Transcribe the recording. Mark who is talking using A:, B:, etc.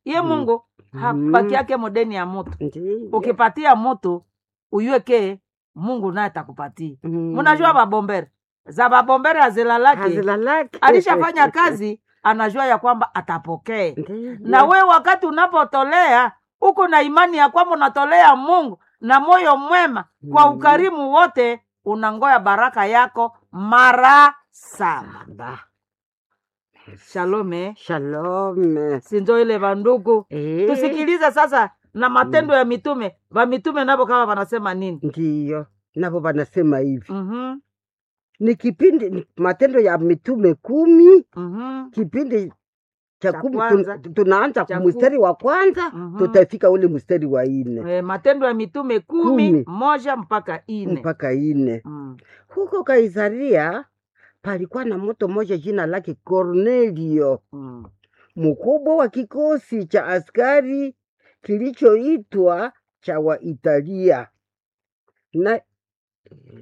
A: iye
B: Mm.
A: mungu
B: Mhm.
A: hapakiake modeni ya mutu
B: Ndiyo.
A: ukipatia mutu uyueke mungu naye atakupatia
B: Mm.
A: munajua babombere za babombere azilalake
B: Hazilalaki.
A: alishafanya kazi anajua ya kwamba atapokee
B: Ndiyo.
A: na we wakati unapotolea uko na imani ya kwamba unatolea mungu na moyo mwema kwa
B: Mm.
A: ukarimu wote unangoya baraka yako mara saba
B: Ba.
A: shalome
B: Shalom.
A: sinjo ile vandugu
B: Eh.
A: tusikilize sasa na matendo ya mitume vamitume navo kama vanasema nini
B: Ndiyo, navo wanasema hivi
A: Mhm,
B: ni kipindi ni Matendo ya Mitume kumi
A: mhm,
B: kipindi cha
A: Cha
B: kumi
A: kwanza.
B: tun- tunaanza
A: Cha
B: mstari wa kwanza
A: Mhm.
B: tutafika ule mstari wa ine
A: Eh, matendo ya mitume kumi,
B: Kumi.
A: moja mpaka ine
B: mpaka ine
A: Mm,
B: huko Kaisaria palikuwa na mtu mmoja jina lake Kornelio,
A: mm.
B: mkubwa wa kikosi cha askari kilichoitwa cha Waitalia na